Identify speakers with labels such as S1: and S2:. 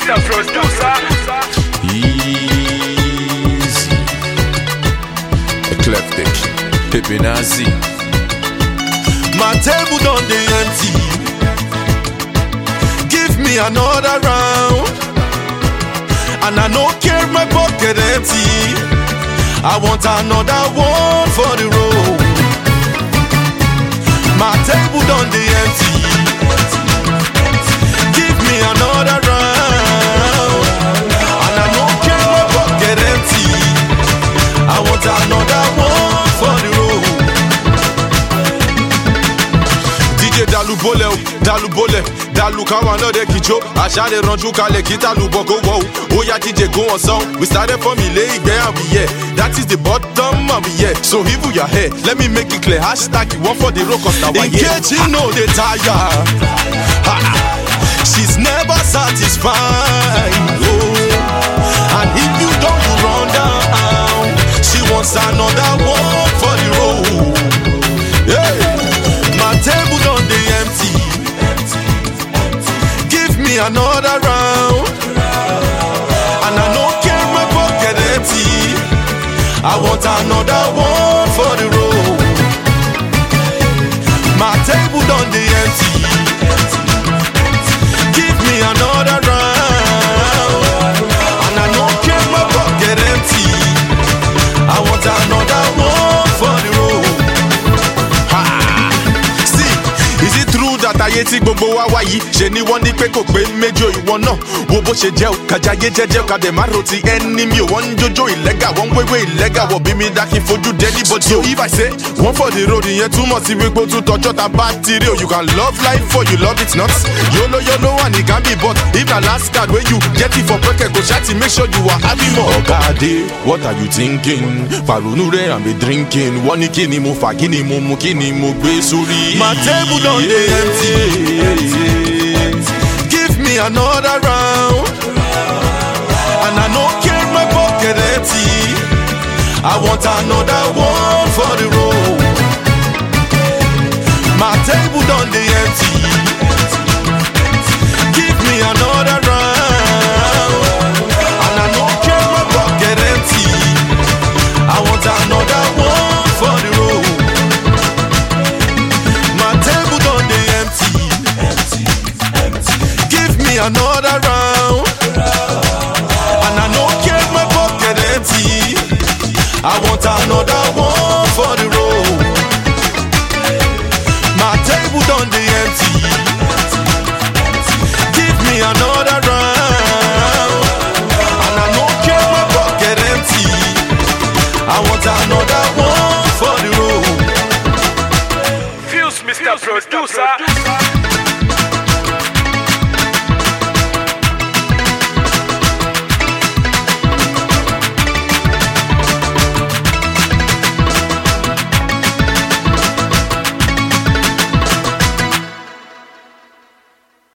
S1: Mr. Producer.
S2: Easy. Eclectic. Pepe Nazi.
S3: My table done dey empty. Give me another round. And I no care my pocket empty. I want another one for the road. My table done dey empty. Give me another round. And I no care my pocket empty. I want another one for the road. DJ dalu bólẹ̀ o dalu bólẹ̀ dalu káwa náà dé kíjó àṣà lè ranjú kalẹ̀ kí dalu bọ̀ kó wọ̀ o ó yá DJ go on song we started from ilé ìgbẹ́ and we here that is the bottom and we here so even your hair let me make it clear hashtag you wan for the road cause na wa here. Nkechi no dey tire Ha! she's never satisfied oh. and if you don run down she wants another one for the road. Hey, my table done dey empty. Give me another round, and I no care my pocket empty. I want another one for the road. My table done dey empty. Give me another round, and I no care my pocket empty. I want another one for the road. Ha! See, is it true that ayé tí gbogbo wa wá yìí ṣe ni wọ́n ní pé kò pé méjò ìwọ náà wo bó ṣe jẹ́ o kàjáyé jẹ́jẹ́ o kàdé má ro ti ẹni mi ò wọ́n ń jójó ìlẹ́gà wọ́n ń wéwé ìlẹ́gà wọ̀ bí mi dá kí n fojú dé anybody so if I say one for the road ìyẹn túmọ̀ sí wípé ó tún tọjọ́ ta bá ti rí o you can love life for you love it not yolo yolo and it can be but if na last card wey you get it for pocket go ṣáàtì make sure you are having more. ọ̀gá adé what are you thinking? fàrònú rẹ̀ and be drinking wọ́n ní kí ni mo fà kí ni mo mu kí ni mo gbé sórí. my table don dey empty. give me another round and I no care my pocket empty. I want another one for the road. My table done dey empty. Give me another round, and I no care my pocket empty. I want another one for the road. My table done dey empty. Give me another round, and I no care my pocket empty. I want another one for the road. My table done dey empty. Give me another round, and I no care my pocket empty. I want another one for the road.
S1: Fuse Mr. Producer.